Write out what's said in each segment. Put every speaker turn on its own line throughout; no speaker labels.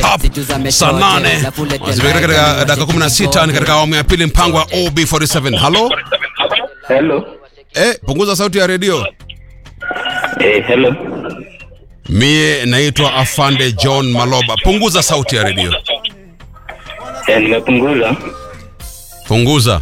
sharp saa nane zimekita katika dakika 16 ni katika awamu ya pili mpango wa OB47 halo
Hello.
eh, punguza sauti ya redio
Eh, hello.
mie naitwa afande john maloba punguza sauti ya redio
Eh, nimepunguza.
punguza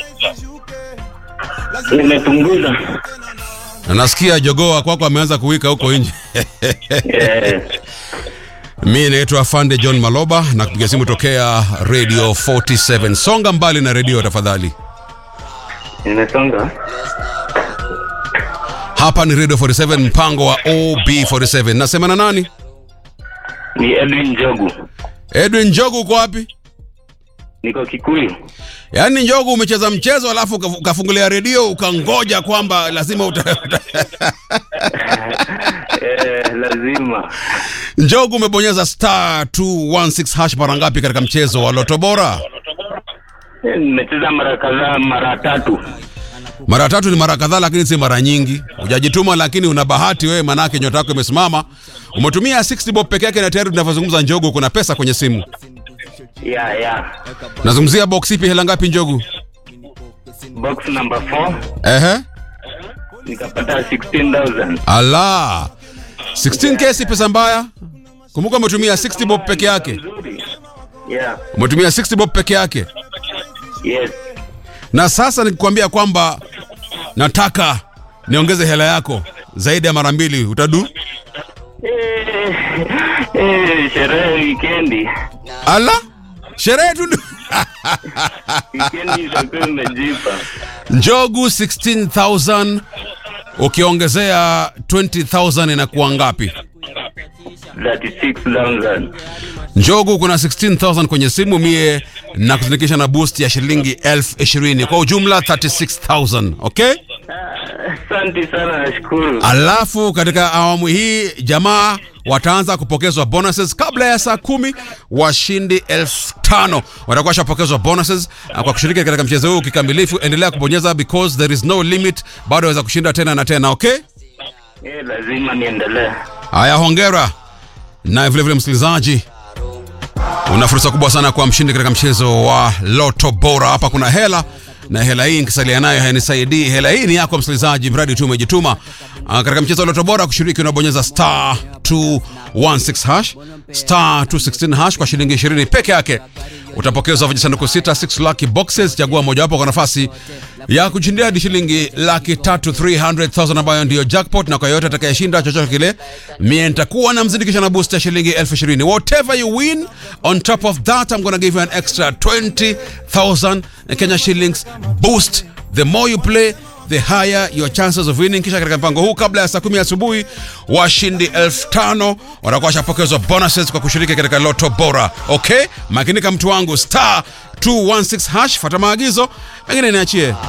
Nimepunguza.
na nasikia jogoa kwako ameanza kuwika huko nje
Eh,
mi naitwa afande john maloba na kupiga simu tokea radio 47 songa mbali na redio tafadhali
nimesonga.
hapa ni radio 47 mpango wa ob47 nasema na nani
Ni Edwin Njogu.
edwin njogu uko wapi
Niko Kikuyu.
yaani njogu umecheza mchezo alafu uka- ukafungulia redio ukangoja kwamba lazima uta...
Eh, lazima.
njogu umebonyeza star 216 hash mara ngapi katika mchezo wa loto bora
Eh, Nimecheza mara kadhaa, mara tatu.
mara tatu ni mara kadhaa lakini si mara nyingi hujajituma lakini una bahati wewe manake nyota yako imesimama umetumia 60 bob peke yake na tayari tunavyozungumza njogu kuna pesa kwenye simu
Ya, ya.
nazungumzia box ipi hela ngapi njogu
Box number 4
ehe
nikapata 16,000.
ala 16k si pesa mbaya kumbuka umetumia 60 bob peke yake
Nzuri. Yeah.
umetumia 60 bob peke yake
Yes.
na sasa nikikwambia kwamba nataka niongeze hela yako zaidi ya mara mbili utadu
Eh, eh, sherehe wikendi.
ala sherehe tu ndio-
Wikendi itakuwa imejipa.
njogu 16000 ukiongezea 20000 inakuwa ngapi
36,000.
njogu kuna 16000 kwenye simu mie na kuzindikisha na boost ya shilingi elfu ishirini kwa ujumla 36000 okay
Asante sana, nashukuru.
alafu katika awamu hii jamaa wataanza kupokezwa bonuses kabla ya saa kumi washindi elfu tano watakuwa washapokezwa bonuses na kwa kushiriki katika mchezo huu kikamilifu endelea kubonyeza because there is no limit bado waweza kushinda tena na tena okay
Eh, lazima niendelee.
haya hongera na vilevile msikilizaji una fursa kubwa sana kwa mshindi katika mchezo wa loto bora hapa kuna hela na hela hii nikisalia nayo hainisaidii hela hii ni yako msikilizaji mradi tu umejituma Ah, katika mchezo wa loto bora kushiriki unabonyeza star 216 hash star 216 hash kwa shilingi 20 peke yake utapokezwa vijisanduku sita 6 lucky boxes chagua mojawapo kwa nafasi ya kushindia hadi shilingi laki tatu 300,000 ambayo ndiyo jackpot na kwa yoyote atakayeshinda chochote kile mie nitakuwa na mzindikisha na boost ya shilingi elfu ishirini whatever you win on top of that i'm gonna give you an extra 20,000 Kenya shillings boost the more you play the higher your chances of winning kisha katika mpango huu kabla ya saa kumi asubuhi washindi elfu tano watakuwa washapokezwa bonuses kwa kushiriki katika loto bora okay makinika mtu wangu star 216 hash fata maagizo mengine niachie